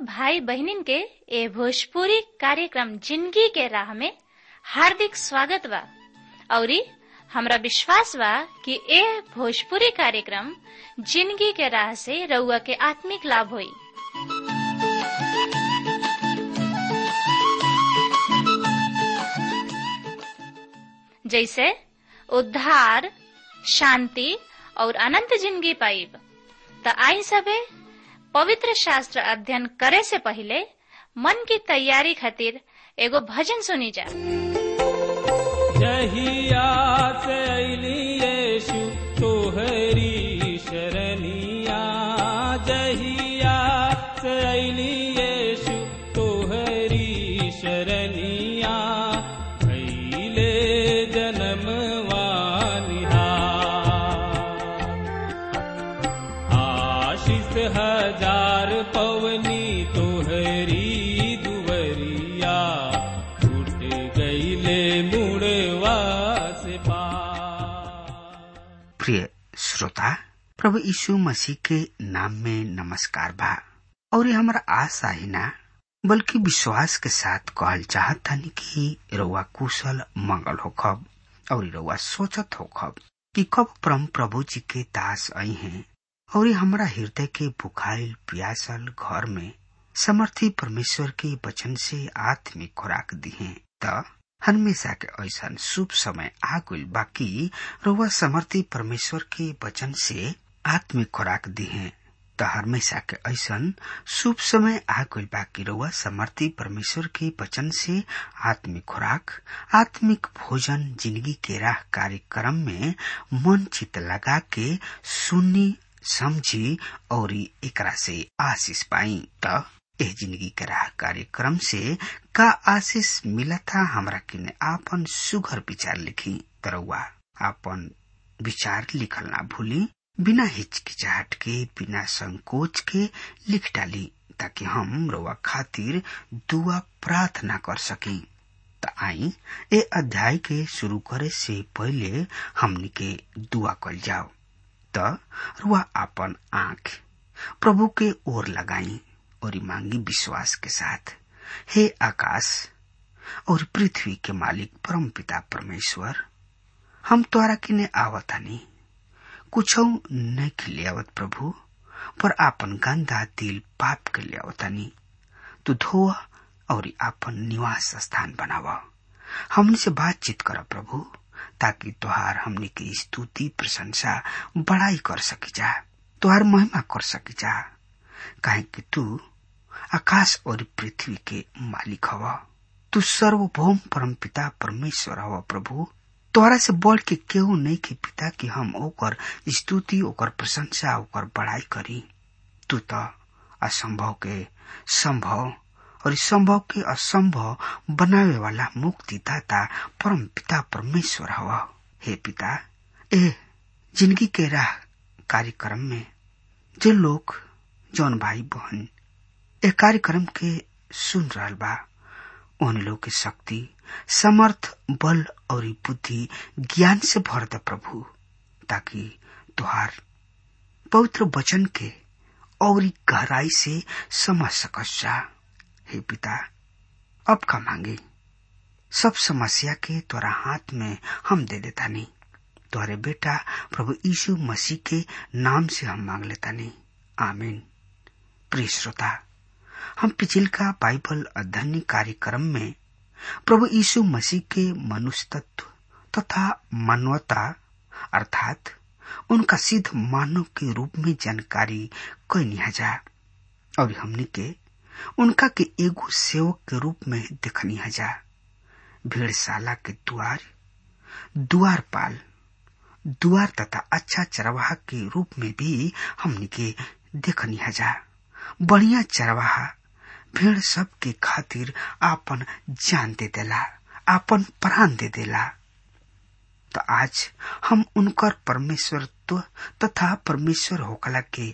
भाई बहनिन के ए भोजपुरी कार्यक्रम जिंदगी के राह में हार्दिक स्वागत बा औरी हमरा विश्वास बा कि ए भोजपुरी कार्यक्रम जिंदगी के राह से रउआ के आत्मिक लाभ होई जैसे उद्धार शांति और अनंत जिंदगी पाइब त आई सबे पवित्र शास्त्र अध्ययन करे से पहले मन की तैयारी खातिर एगो भजन सुनी जा जहिया से अली यीशु तोहरी शरणिया जहिया से अली यीशु तोहरी शरणिया भैले जन्मवा आशीष हजार पवनी तोहरी दुवरिया टूट गईले मुड़वा से पार प्रिय श्रोता प्रभु यीशु मसीह के नाम में नमस्कार बा और ये हमारा आशा ही ना बल्कि विश्वास के साथ कहल चाहत थानी कि रउआ कुशल मंगल हो खब और रउआ सोचत हो खब कि कब परम प्रभु जी के दास आई हैं और ये हमारा हृदय के बुखारिल प्यासल घर में समर्थी परमेश्वर के वचन से आत्मिक खुराक दी है त हमेशा के ऐसा शुभ समय आ गइल बाकी रउआ समर्थी परमेश्वर के वचन से आत्मिक खुराक दी है त हमेशा के ऐसा शुभ समय आ गइल बाकी रउआ समर्थी परमेश्वर के वचन से आत्मिक खुराक आत्मिक भोजन जिंदगी के राह कार्यक्रम में मन चित लगा के सुनी समझी और एकरा से आशीष पाई त एह जिंदगी के राह कार्यक्रम से का आशीष मिला था हमरा किने आपन सुघर विचार लिखी तरौआ आपन विचार लिखल ना भूली बिना हिचकिचाहट के बिना संकोच के लिख डाली ताकि हम रउआ खातिर दुआ प्रार्थना कर सकी त आई ए अध्याय के शुरू करे से पहले हमनी के दुआ कल जाओ त रुआ आपन आंख प्रभु के ओर लगाई और मांगी विश्वास के साथ हे आकाश और पृथ्वी के मालिक परम पिता परमेश्वर हम तोरा किने आवतानी कुछ नहीं खिलियावत प्रभु पर आपन गंदा दिल पाप के लियावतानी तू धोआ और आपन निवास स्थान बनावा हमने से बातचीत कर प्रभु ताकि तुहार हमने की स्तुति प्रशंसा बड़ाई कर सकी जा तुहार महिमा कर सकी जा काहे कि तू आकाश और पृथ्वी के मालिक हवा तू सर्वभौम परम पिता परमेश्वर हवा प्रभु तोहरा से बढ़ के केहू नहीं के पिता कि हम ओकर स्तुति ओकर प्रशंसा ओकर बड़ाई करी तू तो असंभव के संभव और इस संभव के असंभव बनावे वाला मुक्ति दाता परम पिता परमेश्वर हवा हे पिता ए जिंदगी के राह कार्यक्रम में जो लोग जौन भाई बहन ए कार्यक्रम के सुन रहा बा उन लोग के शक्ति समर्थ बल और बुद्धि ज्ञान से भर दे प्रभु ताकि तुहार पवित्र वचन के और गहराई से समझ सकस जा हे पिता अब का मांगे सब समस्या के तोरा हाथ में हम दे देता नहीं तुम्हारे बेटा प्रभु यीशु मसीह के नाम से हम मांग लेता नहीं आमीन प्रिय श्रोता हम पिछिल का बाइबल अध्ययन कार्यक्रम में प्रभु यीशु मसीह के मनुष्य तत्व तथा मानवता अर्थात उनका सिद्ध मानव के रूप में जानकारी कैनी जा और हमने के उनका के एगो सेवक के रूप में देखनी जा भेड़शाला के द्वार द्वार पाल द्वार तथा अच्छा चरवाहा के रूप में भी हमने के देखनी जा बढ़िया चरवाहा भेड़ सब के खातिर आपन जान दे देला आपन प्राण दे देला तो आज हम उनकर परमेश्वरत्व तथा परमेश्वर होकला के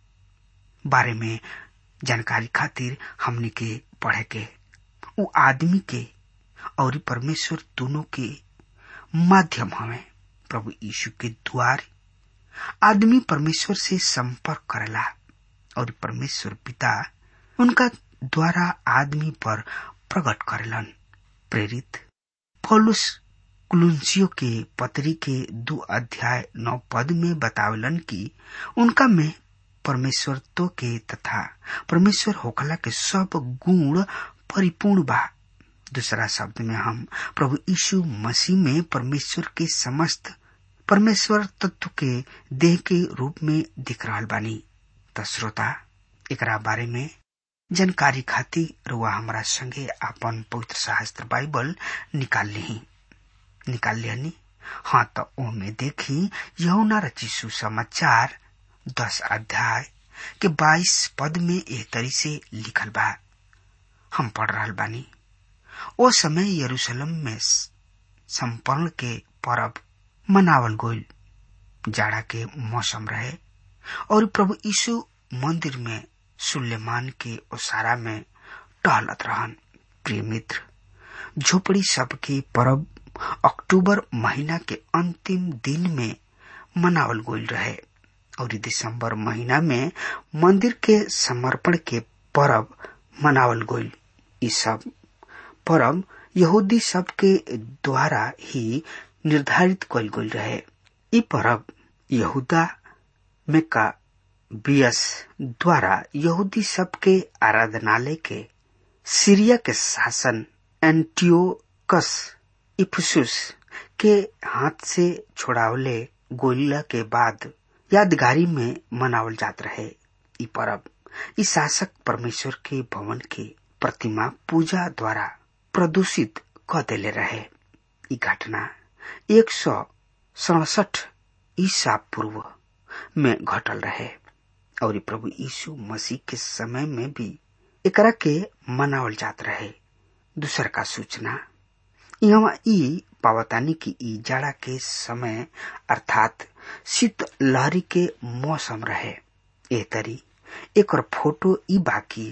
बारे में जानकारी खातिर हमने के पढ़े के उ आदमी के और परमेश्वर दोनों के माध्यम हमें प्रभु यीशु के द्वार आदमी परमेश्वर से संपर्क करेला और परमेश्वर पिता उनका द्वारा आदमी पर प्रकट करेलन प्रेरित पौलुस कुलुंसियों के पत्री के दो अध्याय नौ पद में बतावलन कि उनका में परमेश्वरत्व के तथा परमेश्वर होखला के सब गुण परिपूर्ण बा दूसरा शब्द में हम प्रभु यीशु मसीह में परमेश्वर के समस्त परमेश्वर तत्व के देह के रूप में दिख रहा बानी त श्रोता एकरा बारे में जानकारी खातिर रुआ हमारा संगे आपन पवित्र शास्त्र बाइबल निकाल ली निकाल लिहनी हाँ तो ओमे देखी यहुना रचिसु समाचार दस अध्याय के बाईस पद में एह तरी से लिखल बा हम पढ़ रहा बानी ओ समय यरूशलेम में संपन्न के परब मनावल गोल जाड़ा के मौसम रहे और प्रभु यीशु मंदिर में सुलेमान के ओसारा में टहलत रहन प्रिय मित्र झोपड़ी सबके परब अक्टूबर महीना के अंतिम दिन में मनावल गोल रहे और दिसंबर महीना में मंदिर के समर्पण के परब मनावल गोल ये सब परब यहूदी सब के द्वारा ही निर्धारित कल गई रहे ई परब यहूदा में का बियस द्वारा यहूदी सब के आराधनालय के सीरिया के शासन एंटियोकस इफुसुस के हाथ से छोड़ावले गोलिला के बाद यादगारी में मनावल जात रहे ई परब ई शासक परमेश्वर के भवन के प्रतिमा पूजा द्वारा प्रदूषित क देले रहे ई घटना एक सौ सड़सठ ईसा पूर्व में घटल रहे और प्रभु यीशु मसीह के समय में भी एकरा के मनावल जात रहे दूसर का सूचना यहाँ ई पावतानी की ई जाड़ा के समय अर्थात शीत लहरी के मौसम रहे ए तरी एक फोटो ई बाकी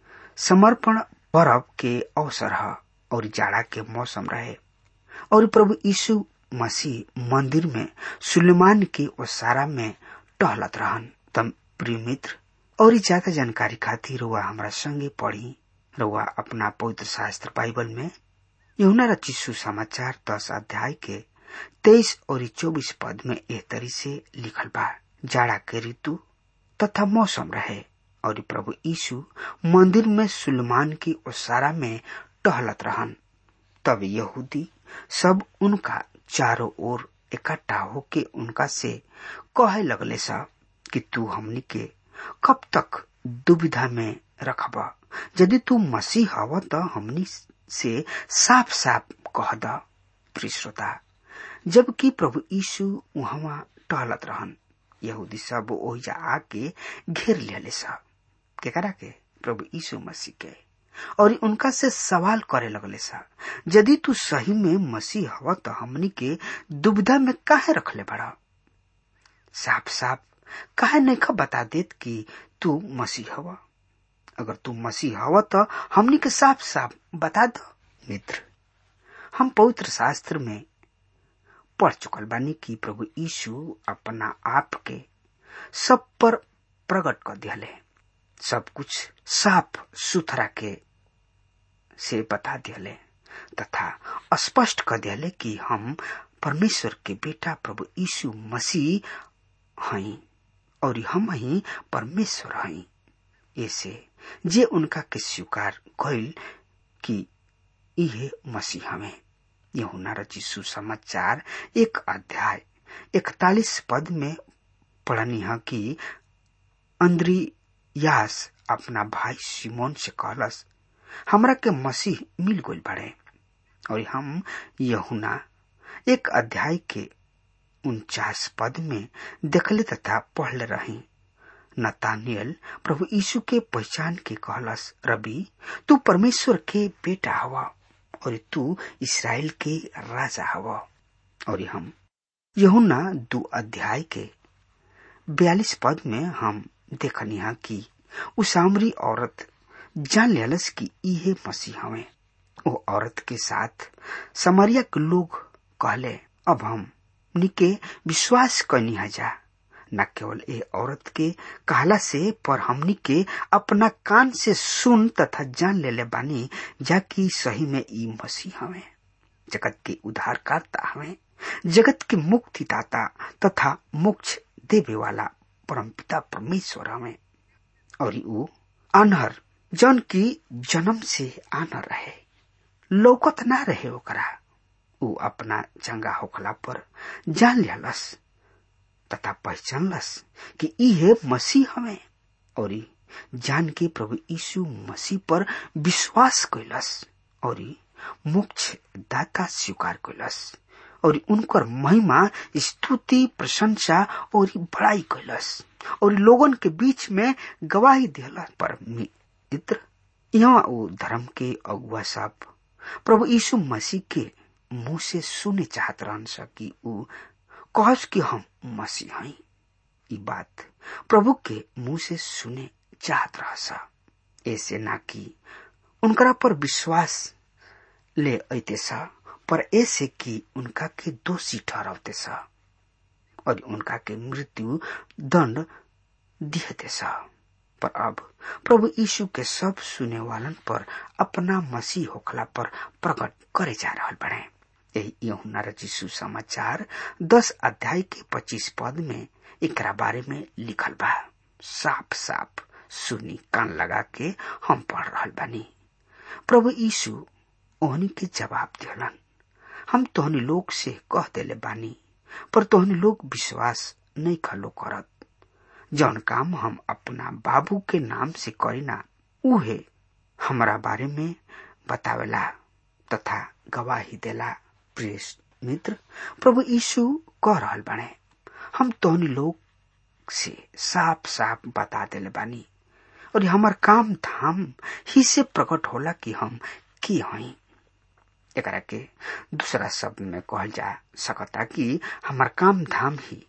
समर्पण पर्व के अवसर है और जाड़ा के मौसम रहे और प्रभु यीशु मसीह मंदिर में सुलेमान के ओसारा में टहलत रहन तम प्रिय मित्र और ज्यादा जानकारी खातिर रुआ हमारा संगे पढ़ी रुआ अपना पवित्र शास्त्र बाइबल में यहुना रचिसु समाचार दस अध्याय के तेईस और चौबीस पद में एह तरी से लिखल बा जाड़ा के ऋतु तथा मौसम रहे और प्रभु यीशु मंदिर में सुलेमान की ओसारा में टहलत रहन तब यहूदी सब उनका चारों ओर इकट्ठा होके उनका से कहे लगले सा कि तू हमनी के कब तक दुविधा में रखब यदि तू मसीह हव तो हमनी से साफ साफ कह द प्रिय श्रोता जबकि प्रभु यीशु वहां टहलत रहन यहूदी सब ओहिजा आके घेर लिया सा केकरा के प्रभु यीशु मसीह के और उनका से सवाल करे लगले सा यदि तू सही में मसीह हवा तो हमनी के दुविधा में काहे रखले बड़ा साफ साफ काहे नहीं बता देत कि तू मसीह हवा अगर तू मसीह हवा तो हमनी के साफ साफ बता दो मित्र हम पवित्र शास्त्र में पढ़ चुकल बानी कि प्रभु यीशु अपना आप के सब पर प्रकट कर दियाले सब कुछ साफ सुथरा के से बता दियाले तथा स्पष्ट कर दियाले कि हम परमेश्वर के बेटा प्रभु यीशु मसीह हई और हम ही परमेश्वर हई ऐसे जे उनका के स्वीकार कैल कि इहे मसीह हमें यहुना रची सुसमाचार एक अध्याय इकतालीस पद में पढ़नी है कि अंद्रियास अपना भाई सिमोन से कहलस हमरा के मसीह मिल गई बड़े और हम यहुना एक अध्याय के उनचास पद में देखले तथा पढ़ले रही नतानियल प्रभु यीशु के पहचान के कहलस रबी तू परमेश्वर के बेटा हवा और तू इसराइल के राजा हवा और हम यहुना दो अध्याय के बयालीस पद में हम देखनी है कि उ सामरी औरत जान लेलस कि इहे मसीह हवे वो औरत के साथ समरिया के लोग कहले अब हम निके विश्वास करनी जा न केवल ए औरत के कहला से पर हमनी के अपना कान से सुन तथा जान लेले बानी जाकि सही में ई मसीह हवे जगत के उद्धारकर्ता हवे जगत के मुक्तिदाता तथा मोक्ष देवे वाला परमपिता परमेश्वर हवे और ऊ अनहर जन की जन्म से आनर रहे लौकत ना रहे ओकरा ऊ अपना चंगा होखला पर जान लियालस तथा पहचानलस कि इहे मसीह हमें और जान के प्रभु यीशु मसीह पर विश्वास कैलस और मोक्ष दाता स्वीकार कैलस और उनकर महिमा स्तुति प्रशंसा और बड़ाई कैलस और लोगन के बीच में गवाही दिला पर मित्र यहाँ वो धर्म के अगुआ सब प्रभु यीशु मसीह के मुंह से सुने चाहत रहन कि ऊ कहस कि हम मसीह हई ई बात प्रभु के मुंह से सुने चाहत रहस ऐसे ना कि उनकरा पर विश्वास ले अते सा पर ऐसे कि उनका के दोषी ठहरावते सा और उनका के मृत्यु दंड दिहते सा पर अब प्रभु यीशु के सब सुने वालन पर अपना मसीह होखला पर प्रकट करे जा रहा बने यही यहुना रचिसु समाचार दस अध्याय के पच्चीस पद में एकरा बारे में लिखल बा साफ साफ सुनी कान लगा के हम पढ़ रहा बानी प्रभु यीशु ओहनी के जवाब दिलन हम तोहनी लोग से कह देले बानी पर तोहनी लोग विश्वास नहीं खलो करत जौन काम हम अपना बाबू के नाम से करीना उहे हमारा बारे में बतावेला तथा गवाही देला प्रिय मित्र प्रभु यीशु कह रहल बाने हम तोहनी लोग से साफ साफ बता देले बानी और हमार काम धाम ही से प्रकट होला कि हम की हई एकरा के दूसरा शब्द में कहल जा सकता कि हमार काम धाम ही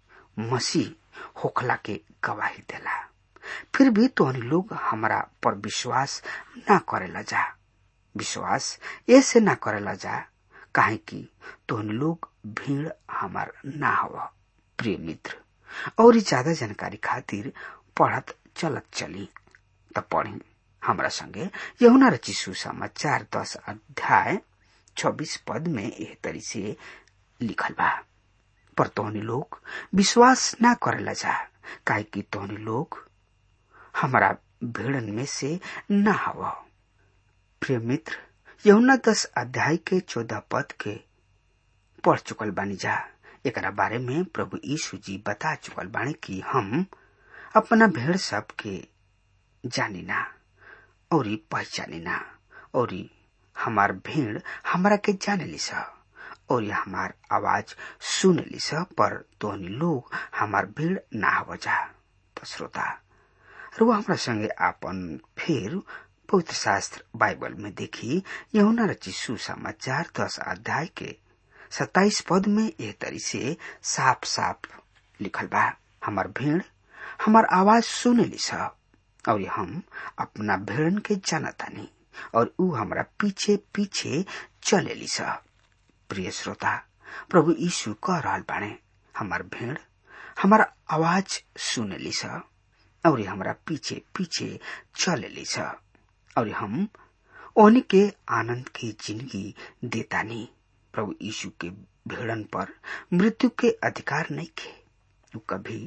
मसीह होखला के गवाही देला फिर भी तोहनी लोग हमारा पर विश्वास ना करेला जा विश्वास ऐसे ना करेला जा काहे कि तोहनी लोग भीड़ हमार ना हो प्रिय मित्र और ज्यादा जानकारी खातिर पढ़त चलत चली त पढ़ी हमरा संगे यहुना रची सुसमाचार दस अध्याय छब्बीस पद में एह तरी से लिखल बा पर तोहनी लोग विश्वास ना करेला जा काहे कि तोहनी लोग हमारा भीड़न में से ना हव प्रिय मित्र यमुना दस अध्याय के चौदह पद के पढ़ चुकल बानी जा एकरा बारे में प्रभु यीशु जी बता चुकल बानी कि हम अपना भेड़ सब के जानी ना और पहचानी ना और हमार भीड़ हमरा के जाने ली सा और हमार आवाज सुन ली सा पर तोहनी लोग हमार भीड़ ना हो जा तो श्रोता रुआ हमरा संगे आपन फिर पवित्र शास्त्र बाइबल में देखी यहुना रची सुसमाचार दस अध्याय के सत्ताईस पद में यह तरी से साफ साफ लिखल बा हमार भीड़ हमार आवाज सुने ली सा और हम अपना भेड़न के जानतानी और ऊ हमारा पीछे पीछे चले ली सा प्रिय श्रोता प्रभु यीशु कह रहा बाणे हमार भेड़ हमारा आवाज सुन ली सा और हमारा पीछे पीछे चले ली सा और हम ओनी के आनंद की जिंदगी देता नहीं प्रभु यीशु के भेड़न पर मृत्यु के अधिकार नहीं खे कभी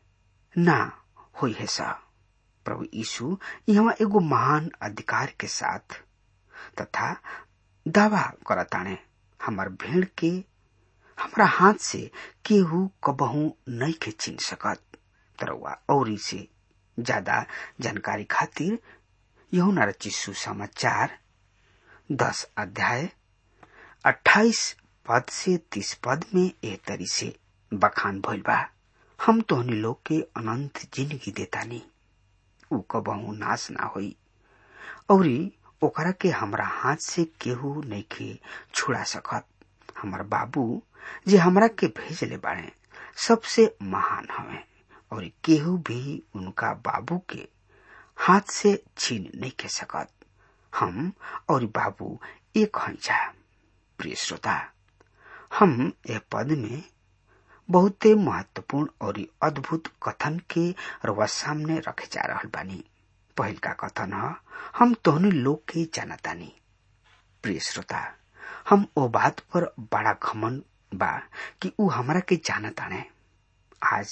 ना हुई है सा प्रभु यीशु यहाँ एगो महान अधिकार के साथ तथा दावा करताने हमार भेड़ के हमारा हाथ से केहू कबहू नहीं के छीन सकत तरवा और से ज्यादा जानकारी खातिर यहुना रची सुसमाचार दस अध्याय अट्ठाईस पद से तीस पद में एह तरी से बखान भइल बा हम तोहनी लोग के अनंत जिंदगी देतानी ऊ कबहू नाश ना होई और ओकरा के हमरा हाथ से केहू नहीं के छुड़ा सकत हमार बाबू जे हमरा के भेजले बाड़े सबसे महान हवे और केहू भी उनका बाबू के हाथ से छीन नहीं के सकत हम और बाबू एक हंजा प्रिय श्रोता हम यह पद में बहुते महत्वपूर्ण और अद्भुत कथन के रवा सामने रखे जा रहल बानी पहिल का कथन ह हम तोहनी लोग के जानतानी प्रिय श्रोता हम ओ बात पर बड़ा घमन बा कि ऊ हमरा के जानताने आज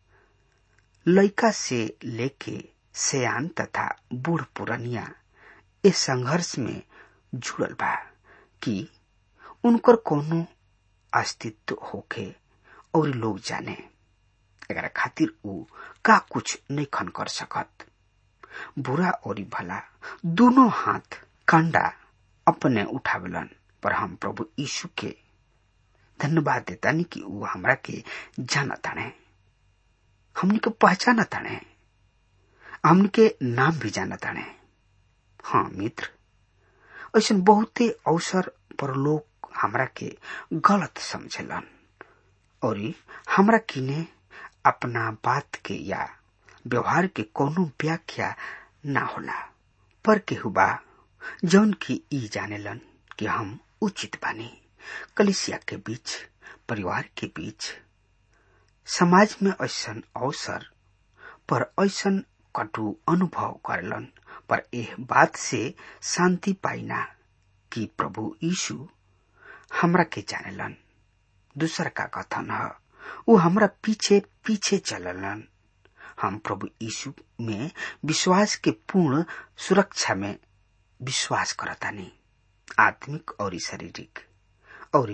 लड़का से लेके सयान तथा बूढ़ पुरनिया इस संघर्ष में जुड़ल बा कि उनकर कोनो अस्तित्व होखे और लोग जाने एकरा खातिर ऊ का कुछ नहीं खन कर सकत बुरा और भला दोनों हाथ कंडा अपने उठावलन पर हम प्रभु यीशु के धन्यवाद देतानी कि ऊ हमरा के जाना ताने हमनी के पहचाना ताने हमनी के नाम भी जाना ताने हाँ मित्र ऐसा बहुते अवसर पर लोग हमरा के गलत समझेलन और हमरा किने अपना बात के या व्यवहार के कोनो व्याख्या ना होला पर केहू बा जौन की ई जानेलन कि हम उचित बानी कलिसिया के बीच परिवार के बीच समाज में ऐसन अवसर पर ऐसन कटु अनुभव करेलन पर एह बात से शांति पाइना कि प्रभु यीशु हमरा के जानेलन दूसर का कथन है वो हमरा पीछे पीछे चललन हम प्रभु यीशु में विश्वास के पूर्ण सुरक्षा में विश्वास करतानी आत्मिक और शारीरिक और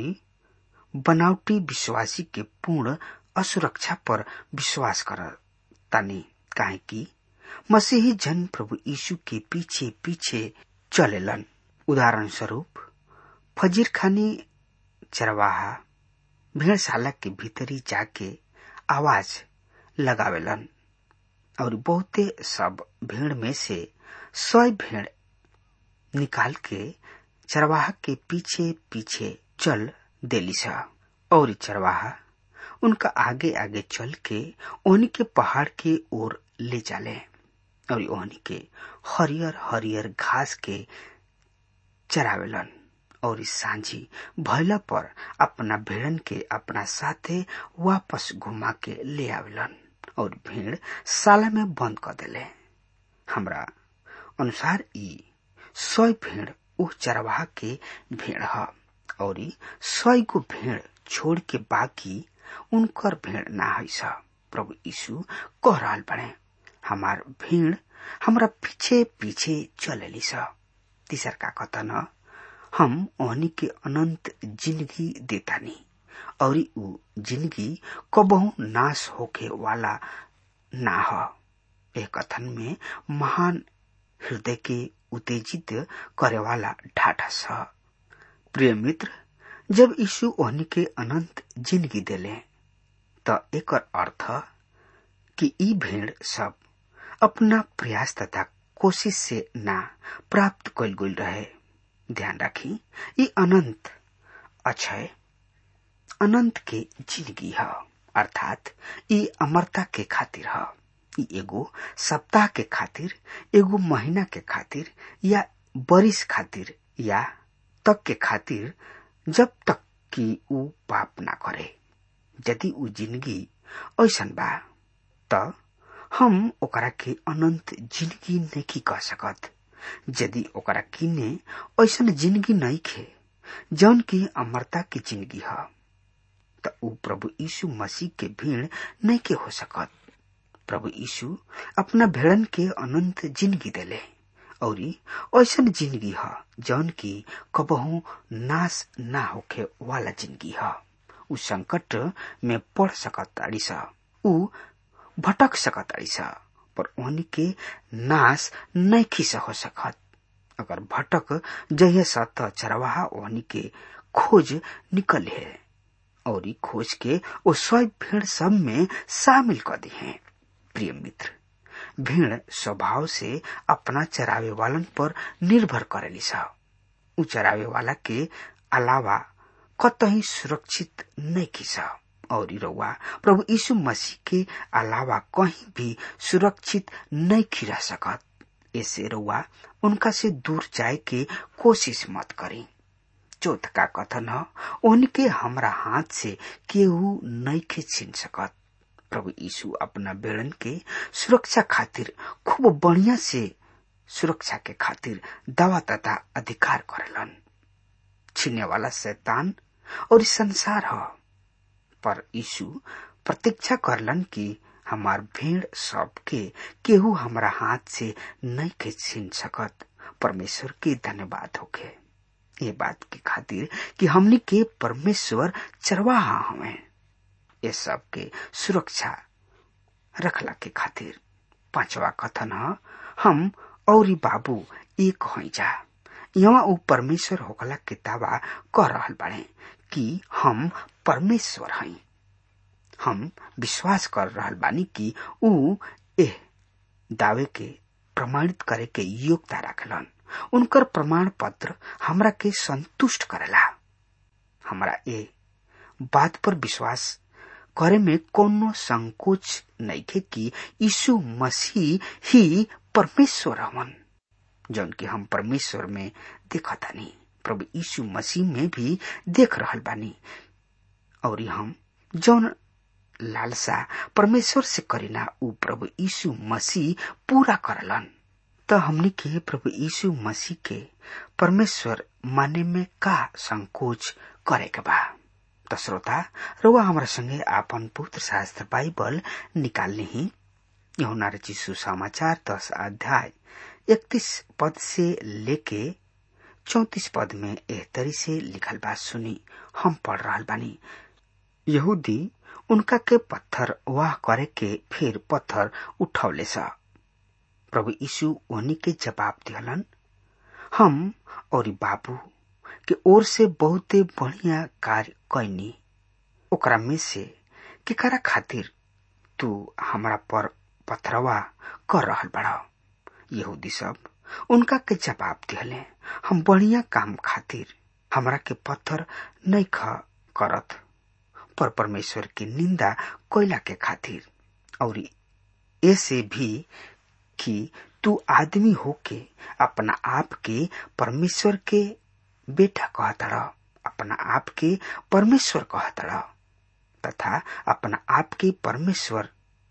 बनावटी विश्वासी के पूर्ण असुरक्षा पर विश्वास करतानी काहे कि मसीही जन प्रभु यीशु के पीछे पीछे चलेलन उदाहरण स्वरूप फजीर खानी चरवाहा भेड़शाला के भीतरी जाके आवाज लगावेलन और बहुते सब भेड़ में से सौ भेड़ निकाल के चरवाहा के पीछे पीछे चल देली सा और चरवाहा उनका आगे आगे चल के ओहनी के पहाड़ के ओर ले जाले और ओहनी के हरियर हरियर घास के चरावेलन और इस सांझी भैला पर अपना भेड़न के अपना साथे वापस घुमा के ले आवेलन और भेड़ साला में बंद कर देले हमरा अनुसार ई सौ भेड़ उ चरवाहा के भेड़ ह और सौ गो भेड़ छोड़ के बाकी उनकर भेड़ ना है सा प्रभु यीशु कह रहा बने हमार भीड़ हमरा पीछे पीछे चलेली सा तीसर का कथन हम ओहनी के अनंत जिंदगी देतानी और उ जिंदगी कबहू नाश होके वाला ना ह एक कथन में महान हृदय के उत्तेजित करे वाला ढाठस ह प्रिय मित्र जब यीशु ओहनी के अनंत जिंदगी देले त एकर अर्थ कि ई भेड़ सब अपना प्रयास तथा कोशिश से ना प्राप्त कल गई रहे ध्यान राखी ये अनंत अक्षय अनंत के जिंदगी है अर्थात ये अमरता के खातिर है ये एगो सप्ताह के खातिर एगो महीना के खातिर या बरिस खातिर या तक के खातिर जब तक कि ऊ पाप ना करे यदि ऊ जिंदगी ऐसन बा त हम ओकरा के अनंत जिंदगी नहीं कह सकत यदि ओकरा किने ऐसन जिंदगी नहीं खे जौन की अमरता की जिंदगी है त ऊ प्रभु यीशु मसीह के भीड़ नहीं के हो सकत प्रभु यीशु अपना भेड़न के अनंत जिंदगी देले और ऐसन जिंदगी है जौन की कबहू नाश ना होखे वाला जिंदगी है ऊ संकट में पड़ सकत ताड़ी सा ऊ भटक सकत ताड़ी सा पर उन्हीं के नाश नहीं खिस हो सकत अगर भटक जहे सत चरवाहा ओहनी के खोज निकल है और खोज के वो सौ भेड़ सब में शामिल कर दी है प्रिय मित्र भेड़ स्वभाव से अपना चरावे वालन पर निर्भर करेली सा उ चरावे वाला के अलावा कतही सुरक्षित नहीं खिसा और रउआ प्रभु यीशु मसीह के अलावा कहीं भी सुरक्षित नहीं खिरा सकत ऐसे रउआ उनका से दूर जाए के कोशिश मत करी चौथ का कथन ह उनके हमरा हाथ से केहू नइखे छीन सकत प्रभु यीशु अपना बेड़न के सुरक्षा खातिर खूब बढ़िया से सुरक्षा के खातिर दावा तथा अधिकार करेलन छीने वाला शैतान और इस संसार ह पर यीशु प्रतीक्षा करलन कि हमार भेड़ सब के केहू हमरा हाथ से नहीं के छीन सकत परमेश्वर के धन्यवाद होके ये बात की खातिर कि हमनी के परमेश्वर चरवाहा हमें ये सब के सुरक्षा रखला के खातिर पांचवा कथन ह हम और बाबू एक हो जा यहाँ ऊ परमेश्वर होकला के दावा कर रहल बाड़े कि हम परमेश्वर हई हम विश्वास कर रहल बानी कि ऊ एह दावे के प्रमाणित करे के योग्यता रखलन उनकर प्रमाण पत्र हमरा के संतुष्ट करेला हमरा ए बात पर विश्वास करे में कोनो संकोच नहीं थे कि यीशु मसीह ही परमेश्वर हवन जौन कि हम परमेश्वर में देखतानी प्रभु यीशु मसीह में भी देख रहल बानी और हम जौन लालसा परमेश्वर से करीना ऊ प्रभु यीशु मसीह पूरा करलन त हमनी के प्रभु यीशु मसीह के परमेश्वर माने में का संकोच करे के बा त श्रोता रुआ हमारा संगे आपन पुत्र शास्त्र बाइबल निकालने ही यहुना रचिसु समाचार दस अध्याय इकतीस पद से लेके चौतीस पद में एह तरी से लिखल बात सुनी हम पढ़ रहा बानी यहूदी उनका के पत्थर वाह करे के फिर पत्थर उठौले सा प्रभु यीशु उन्हीं के जवाब दिहलन हम और बाबू के ओर से बहुते बढ़िया कार्य कैनी ओकरा में से केकरा खातिर तू हमरा पर पथरवा कर रहल बड़ा यहूदी सब उनका के जवाब दिहले हम बढ़िया काम खातिर हमरा के पत्थर नहीं ख करत पर परमेश्वर की निंदा कोयला के खातिर और ऐसे भी कि तू आदमी होके अपना आप के परमेश्वर के बेटा कहतड़ अपना आप के परमेश्वर कहतड़ तथा अपना आप के परमेश्वर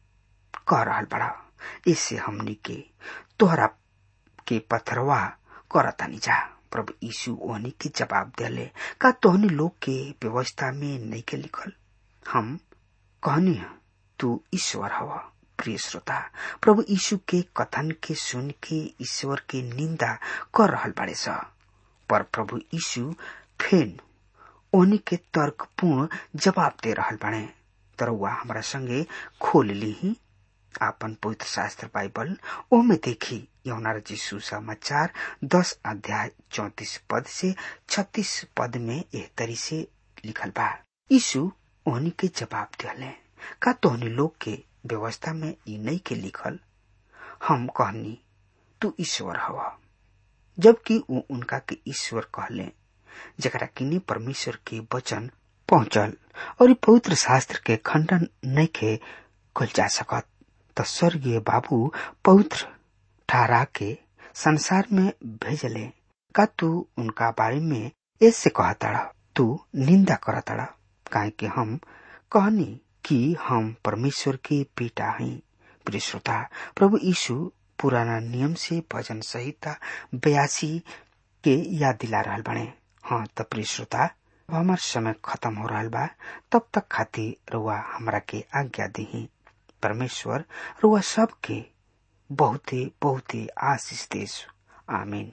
कह रहल बड़ा इससे हमनी के तोहरा के पथरवा करतानी जा प्रभु यीशु ओहनी के जवाब दिले का तोहनी लोग के व्यवस्था में नहीं के लिखल हम कहनी तू ईश्वर हवा प्रिय श्रोता प्रभु यीशु के कथन के सुन के ईश्वर के निंदा कर रहल बड़े सा पर प्रभु यीशु फेन ओहनी के तर्कपूर्ण जवाब दे रहल बड़े तरवा हमारा संगे खोल ली ही आपन पवित्र शास्त्र बाइबल ओ में देखी यौना यीशु समाचार दस अध्याय चौतीस पद से छत्तीस पद में एह तरी से लिखल बा यीशु ओहनी के जवाब दिले का तोहनी लोग के व्यवस्था में ई नहीं के लिखल हम कहनी तू ईश्वर हवा जबकि वो उनका के ईश्वर कहले जकरा किने परमेश्वर के वचन पहुंचल और पवित्र शास्त्र के खंडन नहीं के कल जा सकत तो स्वर्गीय बाबू पवित्र ठहरा के संसार में भेजले का तू उनका बारे में ऐसे कहतड़ा तू निंदा करतड़ा काहे कि हम कहनी कि हम परमेश्वर के बेटा हैं प्रिय श्रोता प्रभु यीशु पुराना नियम से भजन संहिता बयासी के याद दिला रहा बने हाँ त प्रिय श्रोता अब हमार समय खत्म हो रहा बा तब तक खातिर रुआ हमरा के आज्ञा दी परमेश्वर रुआ सब के बहुते बहुते आशीष देश आमीन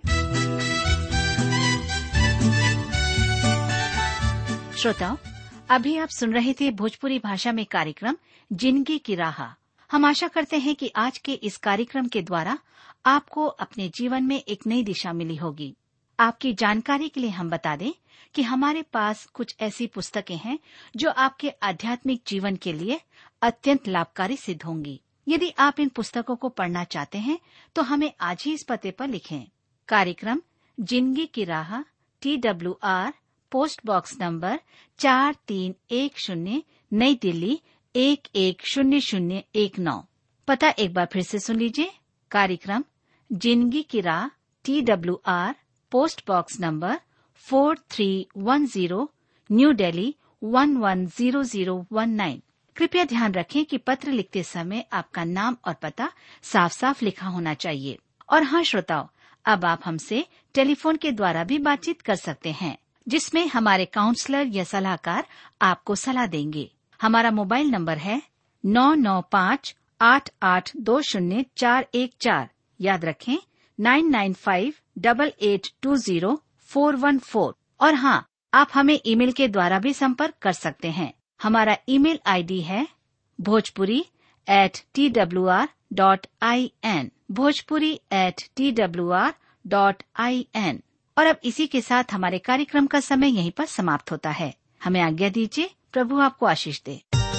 श्रोताओं अभी आप सुन रहे थे भोजपुरी भाषा में कार्यक्रम जिंदगी की राह हम आशा करते हैं कि आज के इस कार्यक्रम के द्वारा आपको अपने जीवन में एक नई दिशा मिली होगी आपकी जानकारी के लिए हम बता दें कि हमारे पास कुछ ऐसी पुस्तकें हैं जो आपके आध्यात्मिक जीवन के लिए अत्यंत लाभकारी सिद्ध होंगी यदि आप इन पुस्तकों को पढ़ना चाहते हैं तो हमें आज ही इस पते पर लिखें कार्यक्रम जिंदगी की राह T W R post box number चार तीन एक शून्य नई दिल्ली एक एक शून्य शून्य एक नौ पता एक बार फिर से सुन लीजिए कार्यक्रम जिंदगी की राह T W R post box number four three one zero New Delhi one one zero zero one nine कृपया ध्यान रखें कि पत्र लिखते समय आपका नाम और पता साफ साफ लिखा होना चाहिए और हाँ श्रोताओं अब आप हमसे टेलीफोन के द्वारा भी बातचीत कर सकते हैं जिसमें हमारे काउंसलर या सलाहकार आपको सलाह देंगे हमारा मोबाइल नंबर है नौ नौ पाँच आठ आठ दो शून्य चार एक चार याद रखें nine nine five double eight two zero four one four और हाँ आप हमें ईमेल के द्वारा भी संपर्क कर सकते हैं हमारा ईमेल आईडी है Bhojpuri at T W R dot I N Bhojpuri at T W R dot I N और अब इसी के साथ हमारे कार्यक्रम का समय यहीं पर समाप्त होता है हमें आज्ञा दीजिए प्रभु आपको आशीष दे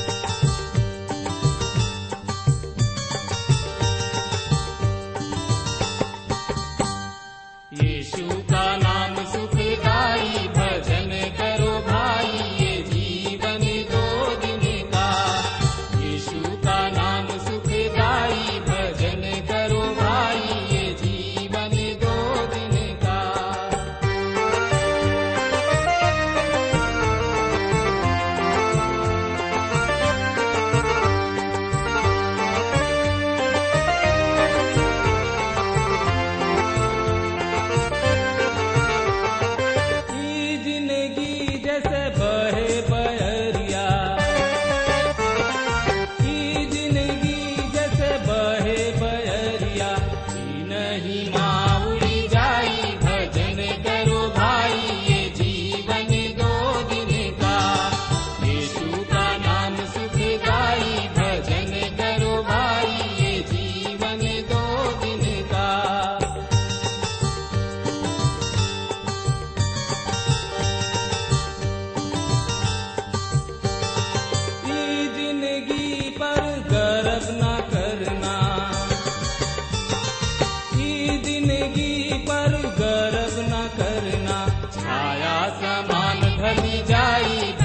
यीशु का नाम सुखदाई भजन करो भाई ये जीवन दो दिन का यीशु का नाम सुखदाई भजन करो भाई ये जीवन दो दिन का ई जिंदगी जैसे बहे बहरिया ई जिंदगी जैसे बहे बहरिया ई नहीं माउरी जाई भजन करो भाई ये जीवन दो दिन का यीशु का नाम सुखदाई भजन करो भाई ये जीवन दो दिन का ई जिंदगी पर गर्व न करना ई जिंदगी पर गर्व न करना छाया समान ढली जाई